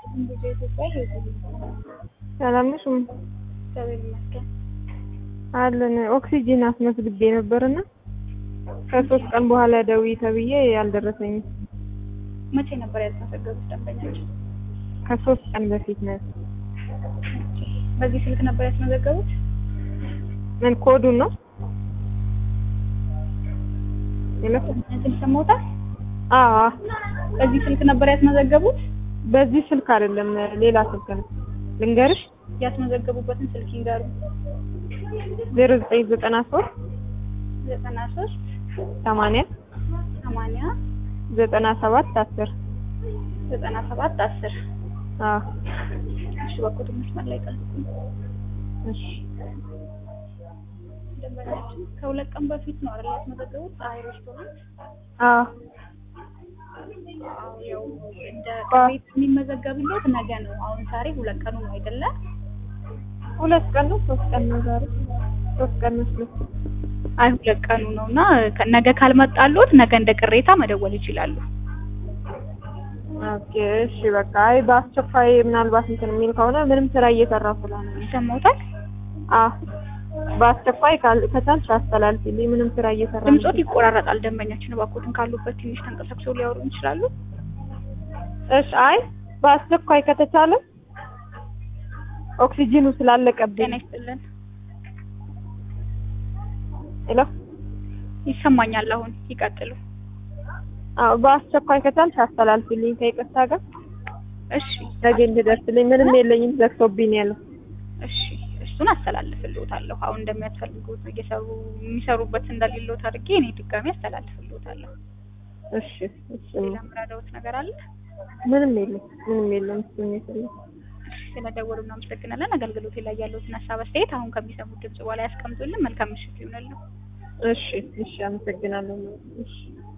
ብዙ ኢትዮጵያ ይሄዱ ሰላም ነሽ? እም እግዚአብሔር ይመስገን። አለን ኦክሲጂን አስመዝግቤ ነበርና ከሶስት ቀን በኋላ ደውዪ ተብዬ አልደረሰኝም። መቼ ነበር ያስመዘገቡት ደንበኞች? ከሶስት ቀን በፊት ነው። በዚህ ስልክ ነበር ያስመዘገቡት? ምን ኮዱን ነው? ሄሎ እንትን ሰሞታል? አዎ በዚህ ስልክ ነበር ያስመዘገቡት? በዚህ ስልክ አይደለም ሌላ ስልክ ነው። ልንገርሽ ያስመዘገቡበትን ስልክ ይንገሩ። ዜሮ ዘጠኝ ዘጠና ሶስት ዘጠና ሶስት ሰማንያ ሰማንያ ዘጠና ሰባት አስር ዘጠና ሰባት አስር አዎ እሺ፣ በኮድ መስመር ላይ ጠብቁኝ። እሺ ደንበኛችን ከሁለት ቀን በፊት ነው አይደል ያስመዘገቡት? ፀሐይ ሬስቶራንት። አዎ አዎ፣ ያው እንደ ቅሬታ የሚመዘገብለት ነገ ነው። አሁን ዛሬ ሁለት ቀኑ ነው አይደለ? ሁለት ቀን ነው ሶስት ቀን ነው ዛሬ ሶስት ቀን መስሎኝ አይ ሁለት ቀኑ ነው እና ከ- ነገ ካልመጣሉት ነገ እንደ ቅሬታ መደወል ይችላሉ። ኦኬ እሺ በቃ አይ በአስቸኳይ ምናልባት እንትን የሚል ከሆነ ምንም ስራ እየሰራሁ ስለሆነ ነው። ይሰማዎታል? አዎ በአስቸኳይ ካል- ከቻልሽ አስተላልፊልኝ ምንም ስራ እየሰራሁ ነው። ድምጾት ይቆራረጣል። ደንበኛችን እባክዎትን ካሉበት ትንሽ ተንቀሳቅሰው ሊያወሩ ይችላሉ? እሺ አይ በአስቸኳይ ከተቻለ ኦክሲጂኑ ስላለቀብኝ ጤና ይስጥልን። ሄሎ ይሰማኛል። አሁን ይቀጥሉ። አዎ በአስቸኳይ ከቻልሽ አስተላልፊልኝ ከይቅርታ ጋር እሺ ነገ እንድደርስልኝ ምንም የለኝም ዘግቶብኝ ነው ያለው እሺ እሱን አስተላልፍልዎታለሁ። አሁን እንደሚያስፈልጉት እየሰሩ የሚሰሩበት እንደሌለዎት አድርጌ እኔ ድጋሚ አስተላልፍልዎታለሁ። እሺ እሺ ሌላ የምረዳዎት ነገር አለ? ምንም የለም ምንም የለም እሱን የፈለኩት እሺ ስለደወሉ እናመሰግናለን። አገልግሎቴ ላይ ያለዎትን ሀሳብ አስተያየት አሁን ከሚሰሙት ድምጽ በኋላ ያስቀምጡልን። መልካም ምሽት ይሁንልዎ። እሺ እሺ አመሰግናለሁ እሺ